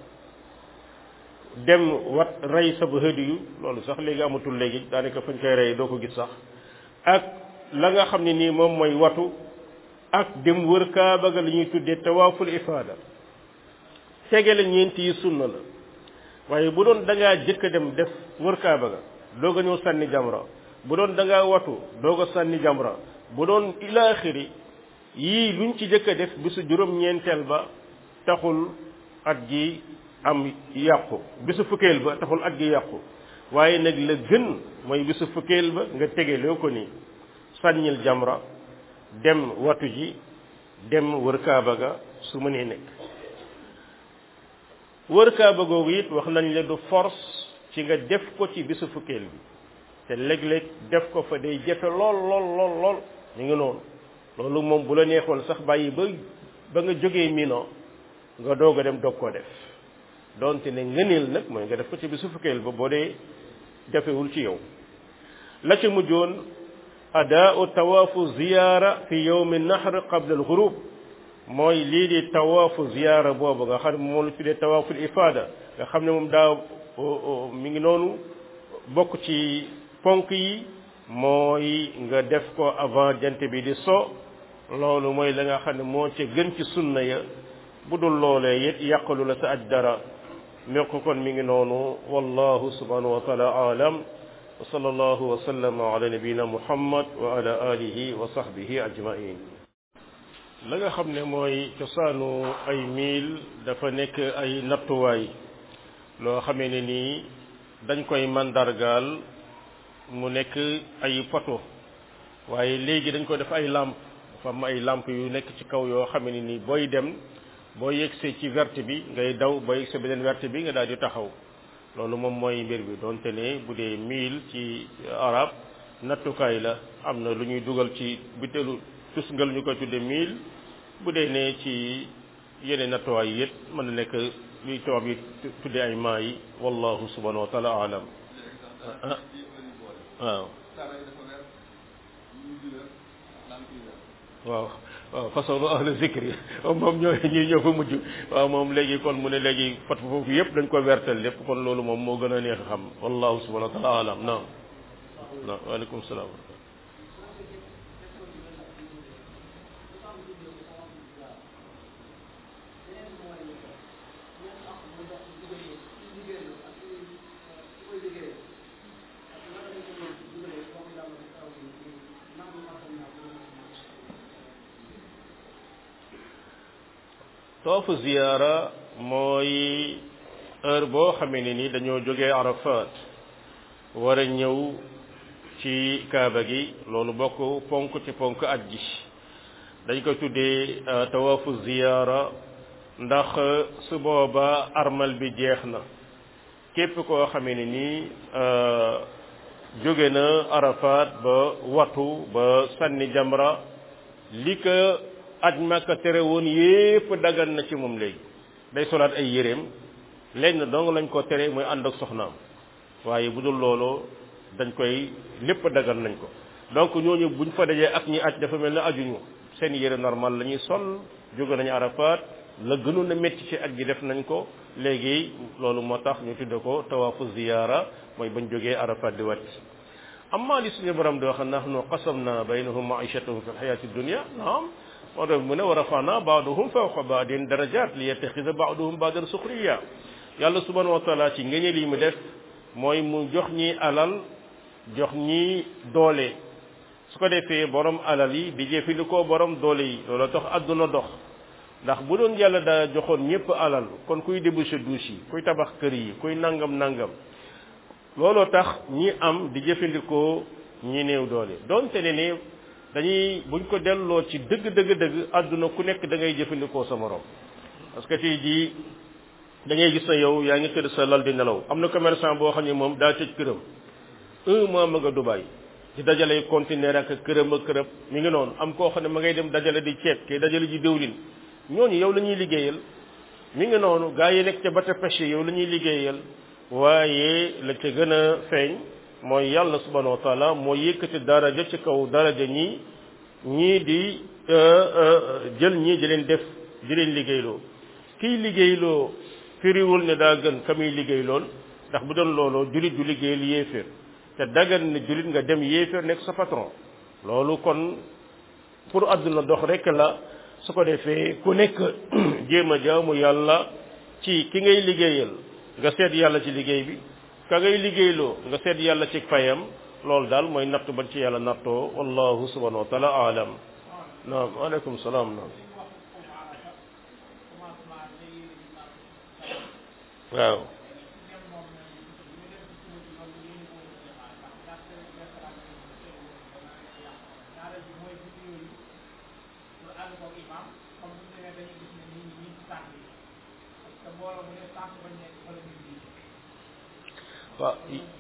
dem wat rey sa ba hëdiyu loolu sax léegi amatul léegi daanaka fañ koy rey doo ko gis sax ak la nga xam ne nii moom mooy watu ak dem wër kaaba ga li ñuy tuddee tawaaful ifaada tegale ñeenti yi sunna la waaye bu doon da ngaa jëkk a dem def wër kaaba ga doog a ñëw sànni jamra bu doon da ngaa watu doog a sànni jamra bu doon ilaaxiri yii luñ ci jëkk a def bisu juróom-ñeenteel ba taxul at gi am yàqu bisu fukkeel ba taxul at gi yàqu waaye nag la gën mooy bisu fukkeel ba nga tegeloo ko nii sànnil jamra dem watu ji dem wër kaaba ga su mënee nekk wër kaaba googu it wax nañ la du force ci nga def ko ci bisu fukkeel bi te léeg-léeg def ko fa day jafe lool lool lool lool ñu ngi noonu loolu moom bu la neexoon sax bàyyi ba ba nga jógee mino nga doog a dem doog koo def donte ne ngëneel nag mooy nga def ko ci bisu fukkeel ba boo dee jafewul ci yow la ca mujjoon adaau tawaafu ziyaara fi yowmi nahr qabla alxurub mooy lii di tawaafu ziyaara boobu nga xam ne moom la tuddee tawaaful ifaada nga xam ne moom daa mi ngi noonu bokk ci ponk yi mooy nga def ko avant jant bi di so loolu mooy la nga xam ne moo ca gën ci sunna ya bu dul loolee it yàqalu la sa aj dara mi ko kon mi ngi noonu wallahu subhanahu wa taala aalam wa sallallahu wa sallama ala nabiyina muhammad wa ala alihi wa sahbihi ajmain la nga xam ne mooy cosaanu ay miil dafa nekk ay nattuwaay loo xamee ne nii dañ koy mandargaal mu nekk ay poto waaye léegi dañ ko def ay lampe dafa am ay lampe yu nekk ci kaw yoo xam ne ni booy dem boo yegsee ci verte bi ngay daw boo yegsee beneen verte bi nga daal di taxaw loolu moom mooy mbir bi donte ne bu dee mille ci arab nattukaay la am na lu ñuy dugal ci bitelu tusngal ñu koy tudde mille bu dee ne ci yeneen nattuwaay yi it mën na nekk luy tubaab yi tudde ay maa yi wallahu subhanahu wa taala alam waaw waaw waaw façon ahlu zikri moom ñoo ñuy ñëw fa mujj waaw moom léegi kon mu ne léegi fat foofu yëpp dañ ko wertal lépp kon loolu moom moo gën a neex a xam wallahu subhanahu wa taala alam naam naam waaleykum salaam toofu ziyaara mooy heure boo xamee ne ni dañoo jógee arafat war a ñëw ci kaaba gi loolu bokk ponk ci ponk aj ji dañ ko tuddee tawaafu ziyaara ndax su booba armal bi jeex na képp koo xamee ne ni jóge na arafat ba watu ba sànni jamra li ko aj Makka tere woon yépp dagan na ci moom léegi day solaat ay yéreem léegi na dong lañ ko tere mooy ànd ak soxnaam waaye bu dul loolu dañ koy lépp dagan nañ ko donc ñooñu buñ fa dajee ak ñi aj dafa mel ne ajuñu seen yére normal la ñuy sol jóge nañu Arafat la gënoon a métti ci aj gi def nañ ko léegi loolu moo tax ñu tudde ko tawaafu ziyaara mooy bañ jógee Arafat di wàcc amma li suñu borom di wax nahnu qasamna baynahum maishatahum fi lxayati dunia naam moo tax mu ne wa rafana baaduhum fawqa baadin darajat li yattaxida baaduhum baadan suxriya yàlla subhanahu wa taala ci ngëneel yi mu def mooy mu jox ñi alal jox ñi doole su ko defee borom alal yi di jëfandikoo borom doole yi loolu tax àdduna dox ndax bu doon yàlla daa joxoon ñëpp alal kon kuy débouché douche yi kuy tabax kër yi kuy nangam nangam looloo tax ñi am di jëfandikoo ñi néew doole donte ne ne dañuy buñ ko delloo ci dëgg dëgg dëgg àdduna ku nekk da ngay jëfandikoo sa morom parce que tey jii da ngay gis na yow yaa ngi tëdd sa lal di nelaw am na commerçant boo xam ne moom daa tëj këram un mois ma nga Dubaï di dajale conteneur ak këram ak kërëb mi ngi noonu am koo xam ne ma ngay dem dajale di ceeb kay dajale ji déwlin ñooñu yow la ñuy liggéeyal mi ngi noonu gaa yi nekk ca bata pêche yow la ñuy liggéeyal waaye la ca gën a feeñ mooy yàlla subhanahu wa taala moo yëkkati daraja ci kaw daraja ñi ñii di jël ñii di leen def di leen liggéeyloo kiy liggéeyloo firiwul ne daa gën ka muy liggéey lool ndax bu doon looloo julit du liggéeyal yéeféer te dagan ne julit nga dem yéeféer nekk sa patron loolu kon pour àdduna dox rek la su ko defee ku nekk jéem a jaamu yàlla ci ki ngay liggéeyal nga seet yàlla ci liggéey bi ka ngay liggéeyloo nga seet yàlla ci fayam loolu daal mooy nattu bañ ci yàlla nattoo wallahu subhanahu wa taala alam naam aleykum salaam naam waaw waaw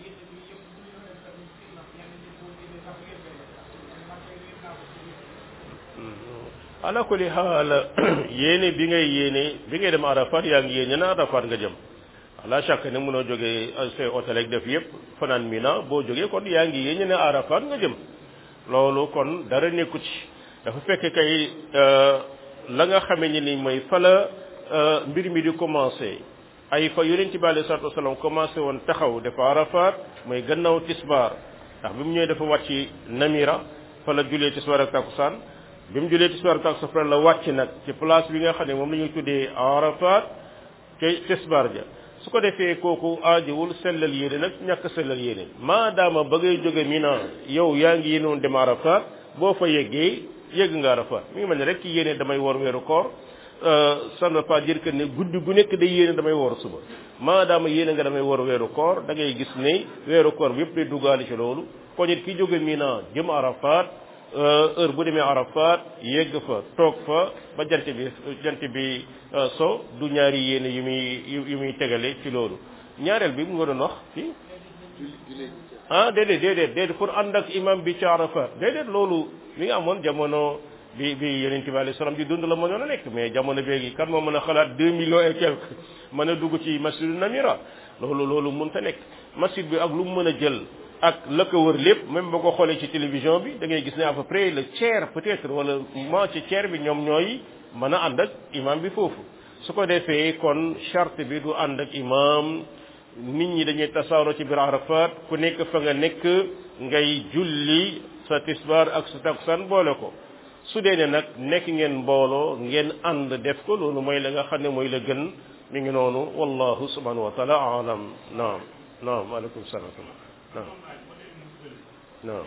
ala kulli xaal yéene bi ngay yéene bi ngay dem arafat yaa ngi yéene na arafat nga jëm la chaque ne mënoo jógee say hôtel ak def yëpp fanaan mina boo jógee kon yaa ngi yéene ne arafat nga jëm loolu kon dara nekku ci dafa fekk kay la nga xamee ni ni mooy fa la mbir mi di commencé ay fa yonent bi alayhi salaatu wasalaam commencé woon taxaw dafa arafat mooy gannaaw tisbaar ndax bi mu ñëwee dafa wàcc namira fa la julee tisbaar ak takusaan bi mu julee tisbaar ak takusaan la wàcc nag ci place bi nga xam ne moom la ñuy tuddee arafat ci tisbaar ja su ko defee kooku aajowul sellal yéene nag ñàkk sellal yéene maadaama ba ngay jóge mina yow yaa ngi yéenoon dem arafat boo fa yeggee yegg nga arafat mi ngi mel ne rek ki yéene damay war weeru koor ça ne veut pas dire que ne guddi gu nekk day yéene damay woor suba maadaama yéene nga damay woor weeru koor da ngay gis ne weeru koor bi yëpp day duggaale ci loolu ko nit ki jóge Mina jëm Arafat heure bu demee Arafat yegg fa toog fa ba jant bi jant bi so du ñaari yéene yu muy yu muy tegale ci loolu ñaareel bi mu nga doon wax ci ah déedéet déedéet déedéet pour ànd ak imam bi ci Arafat déedéet loolu mi nga amoon jamono bi bi yonent bi alayhi salaam di dund la mënoon a nekk mais jamono beegi kan moo mën a xalaat deux millions et quelque mën a dugg ci masjidu namira loolu loolu mënta nekk masjid bi ak lu mu mën a jël ak la ko wër lépp même boo ko xoolee ci télévision bi da ngay gis ne à peu près le tiers peut-être wala moo ci tiers bi ñoom ñooy mën a ànd ak imam bi foofu su ko defee kon charte bi du ànd ak imam nit ñi dañuy tasaaroo ci biir Arafat ku nekk fa nga nekk ngay julli sa tisbaar ak sa takkusaan boole ko su dee ne nag nekk ngeen mbooloo ngeen ànd def ko loolu mooy la nga xam ne mooy la gën mi ngi noonu wallahu subhanahu wa taala alam naam naam aleykum salaam naam naam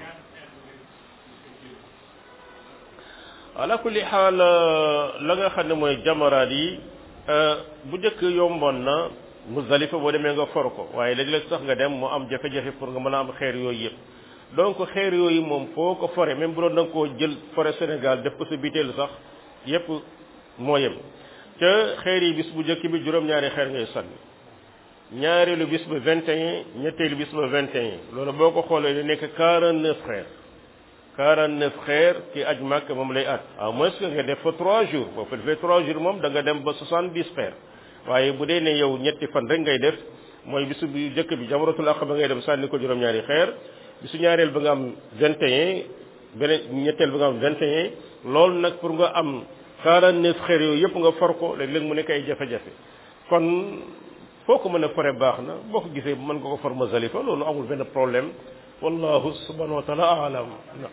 ala kulli xaal la nga xam ne mooy jamaraat yi bu njëkk yomboon na Muzdalifa boo demee nga for ko waaye léeg-léeg sax nga dem mu am jafe-jafe pour nga mën a am xeer yooyu yëpp donc xeer yooyu moom foo ko fore même bu doon da nga koo jël fore Sénégal def ko sa biteel sax yëpp moo yem ca xeer yi bis bu njëkk bi juróom-ñaari xeer ngay sànni ñaareelu bis ba 21 ñetteelu bis ba 21 loolu boo ko xoolee da nekk 49 xeer 49 xeer ki aj màkk moom lay at à moins que nga def fa 3 jours boo fa defee 3 jours moom da nga dem ba 70 xeer waaye bu dee ne yow ñetti fan rek ngay def mooy bisu bi njëkk bi jamaratul aqaba ngay dem sànni ko juróom-ñaari xeer bisu ñaareel ba nga am 21 beneen ñetteel ba nga am 21 loolu nag pour nga am 49 xeer yooyu yëpp nga for ko léeg-léeg mu nekk ay jafe-jafe kon foo ko mën a fore baax na boo ko gisee mën nga ko for Muzdalifa loolu amul benn problème wallahu subhanahu wa taala alam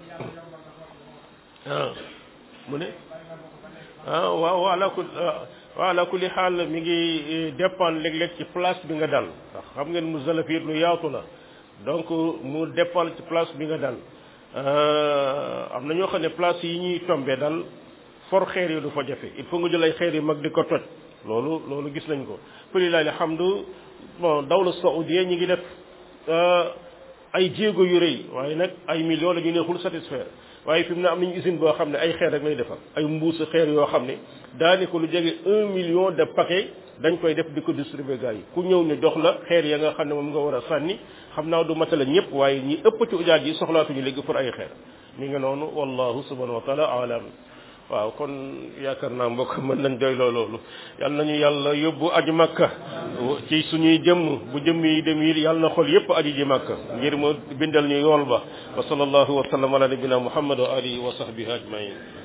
ah mu ne ah waaw waala ku waala kulli xaal mi ngi dépendre léeg-léeg ci place bi nga dal ndax xam ngeen Muzdalifa it lu yaatu la donc mu dépendre ci place bi nga dal am na ñoo xam ne place yi ñuy tombé dal for xeer yi du fa jafe il faut nga jël ay xeer yu mag di ko toj loolu loolu gis nañ ko falilahi alhamdu bon dawla saoudia ñi ngi def ay jéego yu rëy waaye nag ay millions la ñu neexul satisfaire waaye fi mu ne am nañu usine boo xam ne ay xeer rek lay defar ay mbuusu xeer yoo xam ne daanaka lu jege un million de paquets dañ koy def di ko distribuer gars yi ku ñëw ñu jox la xeer ya nga xam ne moom nga war a sànni xam naa du matala ñëpp waaye ñi ëpp ci ujaat yi soxlaatuñu léegi pour ay xeer mi nga noonu wallahu subhanahu wa taala alam waaw kon yaakaar naa mbokk mën nañ doy loo loolu yal nañu yàlla yóbbu aji makka ci suñuy jëmm bu jëmm yi dem yi yàlla na xol yépp aji ji makka ngir mu bindal ñu yool ba wa sallallahu wa sallam ala nabina muhammad wa alihi wa sahbihi ajmain